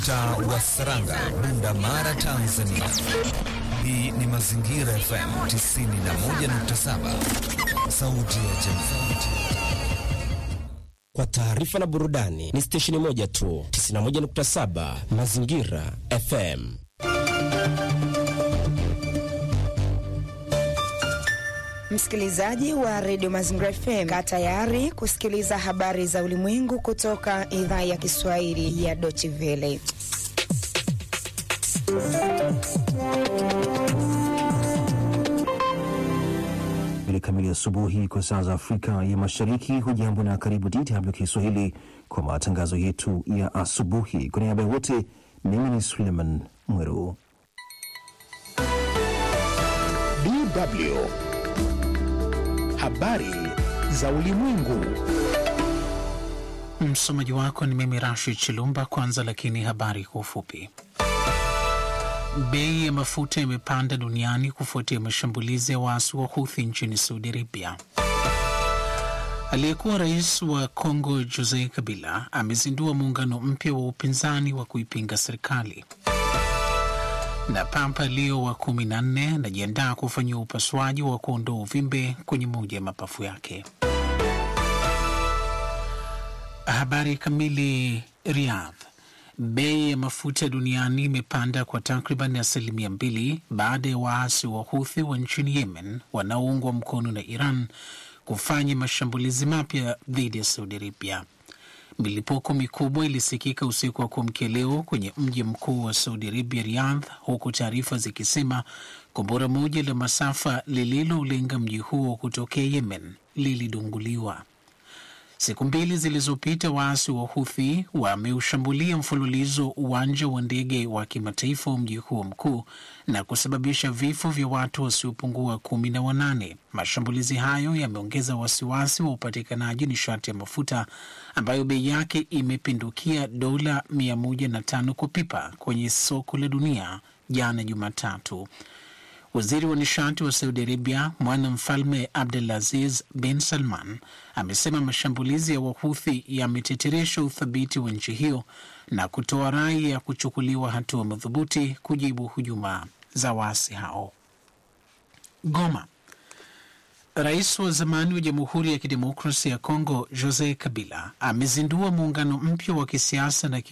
mtaa wa Saranga, Bunda Mara, Tanzania. Hii ni Mazingira FM 91.7, sauti ya jamii. Kwa taarifa na burudani ni stesheni moja tu, 91.7 Mazingira FM. Msikilizaji wa redio Mazingira FM, kaa tayari kusikiliza habari za ulimwengu kutoka idhaa ya Kiswahili ya Deutsche Welle. Mbili kamili asubuhi kwa saa za Afrika ya Mashariki. Hujambo na karibu DW Kiswahili kwa matangazo yetu ya asubuhi. Kwa niaba ya wote, mimi ni Suleiman Mweru. DW habari za ulimwengu. Msomaji wako ni mimi Rashid Chilumba. Kwanza lakini habari kwa ufupi. Bei ya mafuta imepanda duniani kufuatia mashambulizi ya waasi wa Houthi nchini Saudi Arabia. Aliyekuwa rais wa Kongo Jose Kabila amezindua muungano mpya wa upinzani wa kuipinga serikali. Na Papa Leo wa kumi na nne anajiandaa kufanyia upasuaji wa kuondoa uvimbe kwenye moja ya mapafu yake. Habari kamili. Riyadh. Bei ya mafuta duniani imepanda kwa takriban asilimia mbili baada ya waasi wa Houthi wa nchini Yemen wanaoungwa mkono na Iran kufanya mashambulizi mapya dhidi ya Saudi Arabia. Milipuko mikubwa ilisikika usiku wa kuamkia leo kwenye mji mkuu wa Saudi Arabia, Riyadh, huku taarifa zikisema kombora moja la masafa lililolenga mji huo kutokea Yemen lilidunguliwa. Siku mbili zilizopita waasi wa Huthi wameushambulia mfululizo uwanja wa ndege wa kimataifa wa mji huo mkuu na kusababisha vifo vya watu wasiopungua kumi na wanane. Mashambulizi hayo yameongeza wasiwasi wa upatikanaji nishati ya mafuta ambayo bei yake imepindukia dola mia moja na tano kwa pipa kwenye soko la dunia jana Jumatatu. Waziri wa nishati wa Saudi Arabia, mwana mfalme Abdulaziz bin Salman, amesema mashambulizi ya Wahuthi yameteteresha uthabiti wa nchi hiyo na kutoa rai ya kuchukuliwa hatua madhubuti kujibu hujuma za waasi hao. Goma. Rais wa zamani wa Jamhuri ya Kidemokrasia ya Kongo Jose Kabila amezindua muungano mpya wa kisiasa na